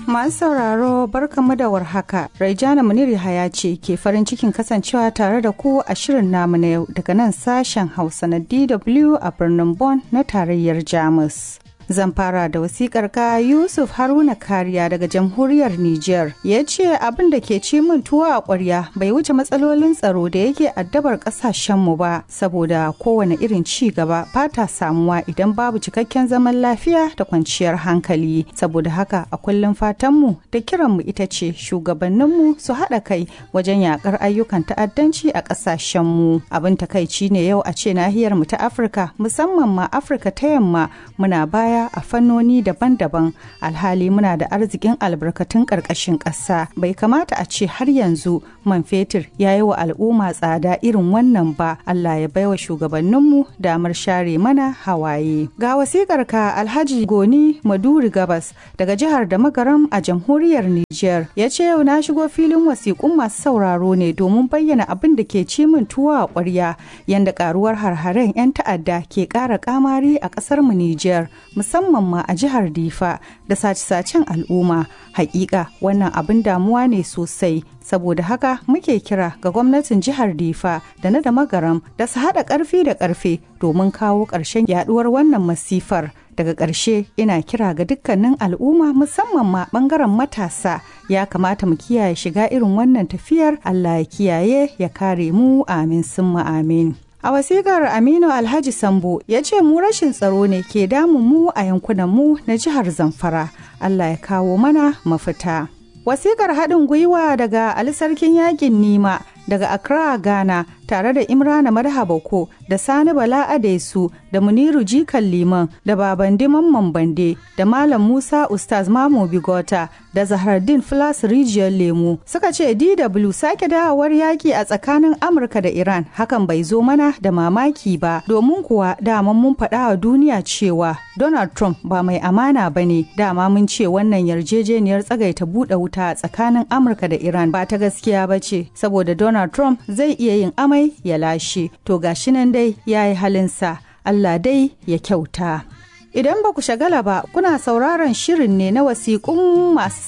Masu sauraro barkamu da warhaka. Raijana Munir Yahaya ce ke farin cikin kasancewa tare da ku a shirin namu na yau daga nan sashen Hausa na DW a birnin Bonn na tarayyar Jamus. Zan fara da wasikar ka Yusuf Haruna Kariya daga jamhuriyar Nijar ya ce abin da ke ci min tuwo a ƙwarya bai wuce matsalolin tsaro da yake addabar ƙasashenmu ba saboda kowane irin ci gaba fata samuwa idan babu cikakken zaman lafiya da kwanciyar hankali saboda haka a kullum fatanmu da kiranmu ita ce shugabanninmu su haɗa kai wajen yakar ayyukan ta'addanci a ƙasashenmu abin takaici ne yau a ce nahiyarmu ta Afirka musamman ma Afirka ta yamma muna baya a fannoni daban-daban alhali muna da arzikin albarkatun ƙarƙashin ƙasa bai kamata a ce har yanzu man fetur ya yi wa al'umma tsada irin wannan ba Allah ya baiwa shugabanninmu damar share mana hawaye ga wasikar ka alhaji goni maduri gabas daga jihar da magaram a jamhuriyar Nijar ya ce yau na shigo filin wasiƙun masu sauraro ne domin bayyana abin da ke ci min tuwo a ƙwarya yanda karuwar harharen 'yan ta'adda ke ƙara kamari a ƙasar mu Nijar musamman ma a jihar Difa da sace-sacen al'umma. Hakika wannan abin damuwa ne sosai saboda haka muke kira ga gwamnatin jihar Difa da na da magaram da su haɗa ƙarfi da ƙarfe domin kawo ƙarshen yaduwar wannan masifar. Daga ƙarshe ina kira ga dukkanin al'umma musamman ma ɓangaren matasa ya kamata mu kiyaye shiga irin wannan tafiyar Allah ya kiyaye ya kare mu amin summa amin. A wasikar Aminu Alhaji Sambo ya ce mu rashin tsaro ne ke damun mu a yankunan mu na jihar Zamfara. Allah ya kawo mana mafita. Wasikar haɗin gwiwa daga Ali Sarkin Yakin Nima daga Accra, Ghana tare da Imrana Marhabako da Sani Bala Adesu da Muniru Jikan Liman da Babandi Mamman Bande da Malam Musa Ustaz Mamo Bigota da Zahardin Flas Rijiyar Lemu suka ce DW sake dawowar yaki a tsakanin Amurka da Iran hakan bai zo mana da mamaki ba domin kuwa daman mun faɗa wa duniya cewa Donald Trump ba mai amana ba ne dama mun ce wannan yarjejeniyar tsagaita buɗe wuta a tsakanin Amurka da Iran ba ta gaskiya ba ce saboda Donald Trump zai iya yin amai ya lashe to gashi nan dai ya yi halinsa Allah dai ya kyauta. Idan ba ku shagala ba kuna sauraron shirin ne na wasiƙun masu